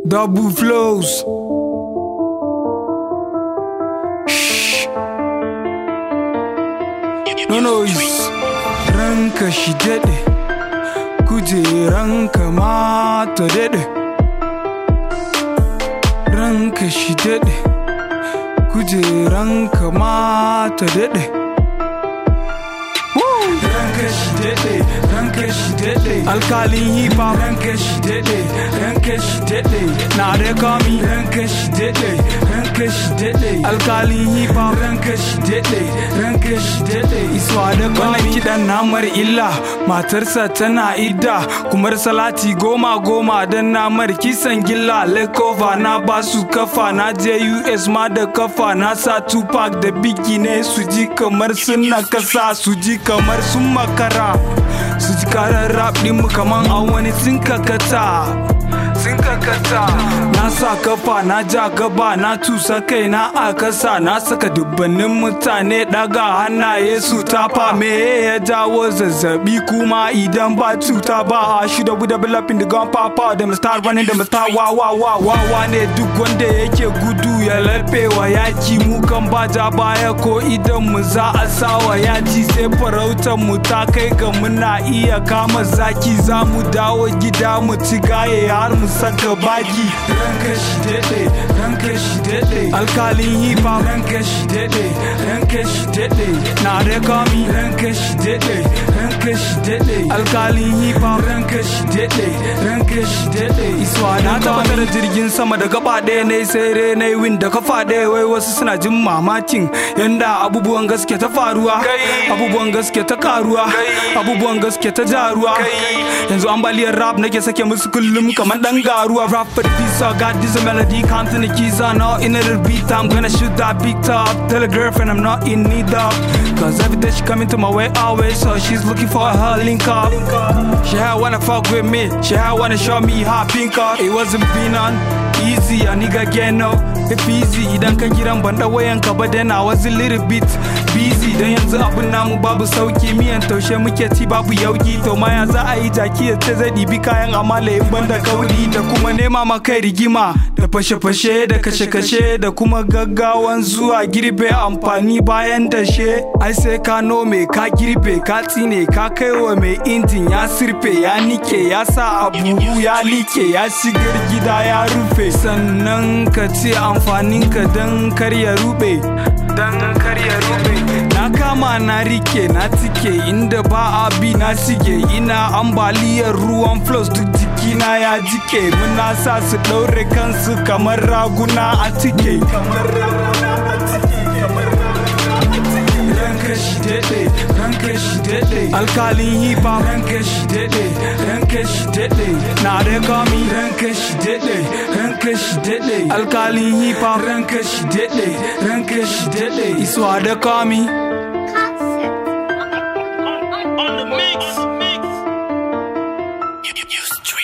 Double flows. No noise. Ranka shi daɗe. Kujeranka ma ta daɗe. Ranka shi daɗe. Kujeranka ma ta daɗe. Ranka shi daɗe, ranka shi daɗe. Alkalin hip hop. Ranka shi daɗe, ranka shi daɗe. Na da kami. Ranka shi daɗe, ranka shi daɗe. Alkalin hip hop. Ranka shi daɗe, ranka shi daɗe. Iswa da kami. Wannan kiɗan namar illa, matarsa tana idda. Kumar salati goma goma don namar kisan gilla. Lekova na basu kafa, na je US ma da kafa. Na sa Tupac da Biggie ne su ji kamar suna kasa, su ji kamar sun makara. Su ji karar rap mu kaman a wani sun kakata. Sun kakata. Na sa kafa, na ja gaba, na tusa kai na a kasa. Na saka dubbanin mutane daga hannaye su tafa. Me ya jawo zazzabi kuma idan ba cuta ba a shi da developing the gun papa da start running da start wa wa wa wa wa ne duk wanda yake gudu ya lafe wa yaki mu kan ba ja baya ko idan mu za a sawa yaci sai farautar mu ta kai ga muna iya kama zaki za mu dawo gida mu ci gaye har mu saka baki ranka shi daɗe ranka shi daɗe alkalin hip hop ranka shi daɗe ranka shi daɗe na da kami ranka shi daɗe ranka shi daɗe alkalin hip hop ranka shi daɗe ranka shi daɗe iswa na tabbatar jirgin sama da gaba ɗaya ne sai re na win da kafa ɗaya wai wasu suna jin mamakin yanda abubuwan gaske ta faruwa abubuwan gaske ta karuwa abubuwan gaske ta jaruwa yanzu ambaliyar rap nake sake musu kullum kamar dan garuwa rap for the pizza got this melody counting the keys I know in a little beat I'm gonna shoot that big top tell a girlfriend I'm not in need of cause every day she coming to my way always so she's looking for her link up she had wanna fuck with me she had wanna show me how pink up it wasn't been on easy a nigga get no if easy idan ka kiran ban da wayan ka ba then I was a little bit busy dan yanzu abun namu babu sauki miyan taushe muke ci babu yauki to ma ya za a yi jaki ya ce zai ɗibi kayan amala in banda kauri da kuma nema ma kai rigima da fashe-fashe da kashe-kashe da kuma gaggawan zuwa girbe amfani bayan dashe ai sai ka nome ka girbe ka tsine ka kaiwa mai injin ya sirfe ya nike ya sa a buhu ya like ya shigar gida ya rufe sannan ka ce amfaninka don kar ya rube don kar ya rube na kama na rike na tike inda ba a bi na sige ina ambaliyar ruwan flows duk jikina ya jike muna sa su ɗaure kansu kamar raguna a tike ranka shi daɗe ranka shi daɗe alkalin hip hop ranka shi daɗe ranka shi daɗe na da kami ranka shi daɗe ranka shi daɗe alkalin hip hop ranka shi daɗe ranka shi daɗe iswa da kami On the mix. mix. You, you, you